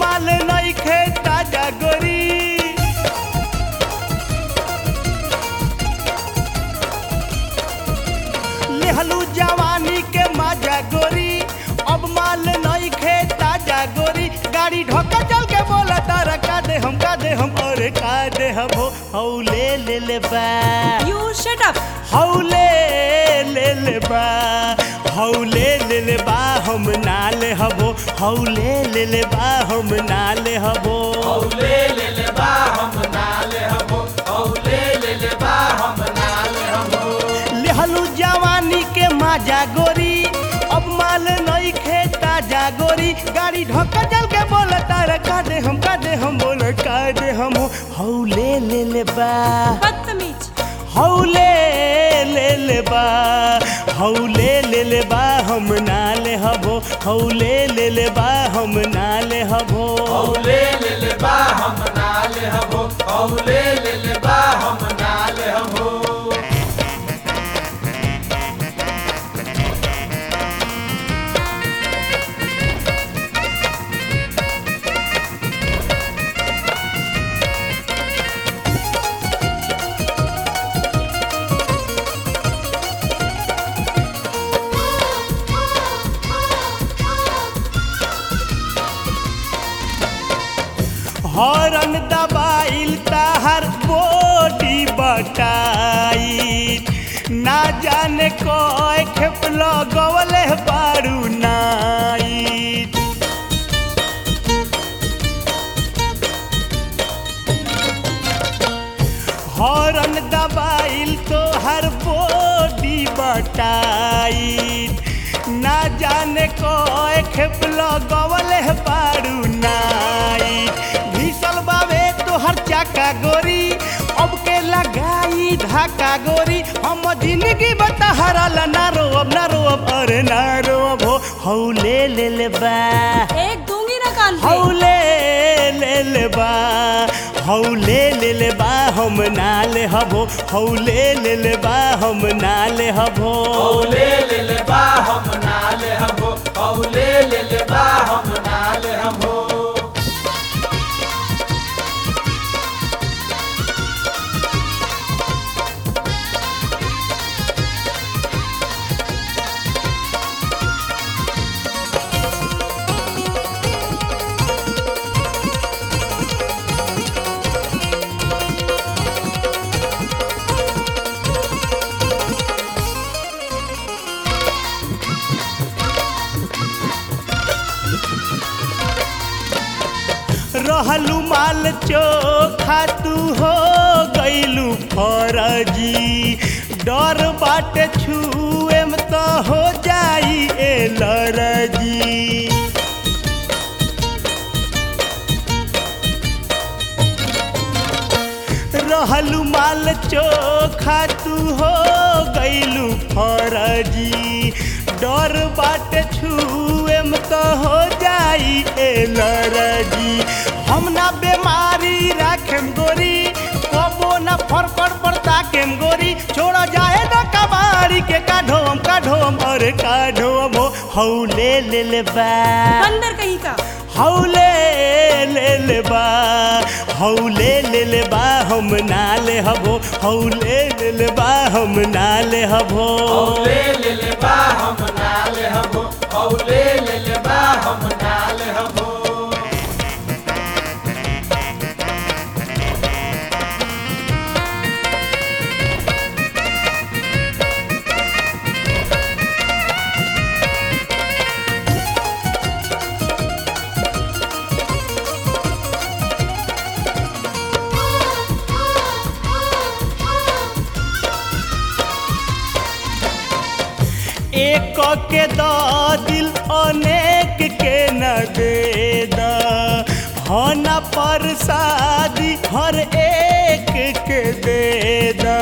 माल नहीं खे ताजा गोरी लेहलू जवानी के माजा गोरी अब माल नहीं खे ताजा गोरी गाड़ी ढोका चल के बोला तारा का दे हम का दे हम और का दे हम हो हौ ले ले ले बा You shut up. हौ ले ले ले बा हौ ले ले ले बा हम ना ले हबो हौ ले ले ले बा हम ना ले हबो औले ले ले बा हम नाले हबो औले ले ले बा हम नाले हबो लेहलू जवानी के माजा गोरी अब माल नहीं खे ताजा गोरी गाड़ी ढोका चल के बोला तारा का दे हम का दे हम बोला का दे हम हो हौ ले ले ले बा बदतमीज हौ ले ले ले बा हौ ले ले ले बा हम ना ले हबो हौ ले ले ले बा हम ना ले हबो औले ले ले बा हम नाले हबो औले ले ले बा हम नाले हबो हरन दबाइल ताहर बॉडी बटाई ना जाने कय खेप लगवले बारू नाइट हरन दबाइल तोहर बॉडी बटाइट ना जाने कय खेप लगवले बारू नाइट भीसल बावे तोहर चाका गोरी अब के लगाई धाका गोरी हम जिंदगी बतहरा ला ना रोब ना रोब अरे ना रोब हो हौ ले ले ले बा एक दूंगी ना कान पे हौ ले ले ले बा हौ ले ले ले बा हम ना ले हबो हौ ले ले ले बा हम ना ले हबो औले ले ले बा हम नाले हबो औले ले ले बा हम नाले हबो रहलू माल चोखा तू हो गईलू फरजी डर बाटे छुए में तो हो जाई एलर्जी रहलू माल चोखा तू हो गईलू फरजी डर बाटे छुए में तो हो जाई एलर्जी हम ना बीमारी राखेम गोरी कबो ना फरफर पड़ता केम गोरी छोड़ा जाए ना कबाड़ी के काढोम काढोम अरे काढोम हो हौ ले ले ले बा बंदर कहीं का हौ ले ले ले बा हौ ले ले ले बा हम ना ले हबो हौ ले ले ले बा हम ना ले हबो औले ले ले बा हम नाले हबो औले ले ले बा हम नाले हबो एक के द दिल अनेक के न दे द हना पर शादी हर एक के दे द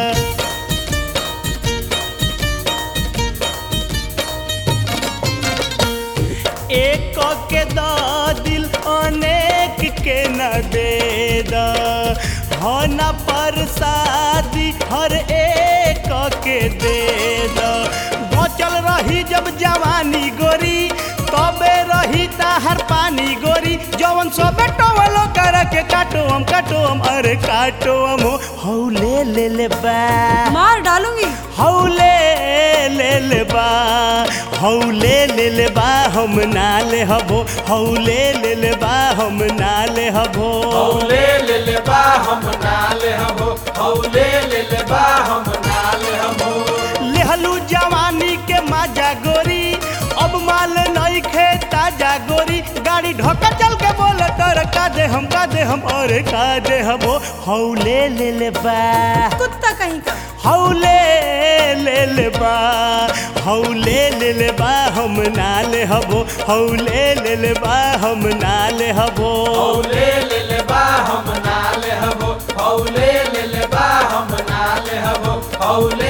एक के द दिल अनेक के न दे द हना पर शादी हर एक के दे द बचल रही जब जवानी गोरी तबे रही ताहर पानी गोरी जवानी हम सब टोवलो कर के काटो हम काटो हम अरे काटो हम हो हौ ले ले ले बा मार डालूंगी हौ ले ले ले बा हौ ले ले ले बा हम ना ले हबो हौ ले ले ले बा हम ना ले हबो हौले ले ले बा हम नाले हबो हौले ले ले बा हम नाले हबो लेहलू जवानी के माजा गोरी अब माल नहीं खे ताजा गोरी गाड़ी ढोका चल के बोल तर का दे हम का दे हम और का दे हबो हौ ले ले ले बा कुत्ता कहीं का हौ ले ले ले बा हौ ले ले ले बा हम ना ले हबो हौ ले ले ले बा हम ना ले हबो हौले ले ले बा हम नाले हबो हौले ले ले बा हम नाले हबो हौले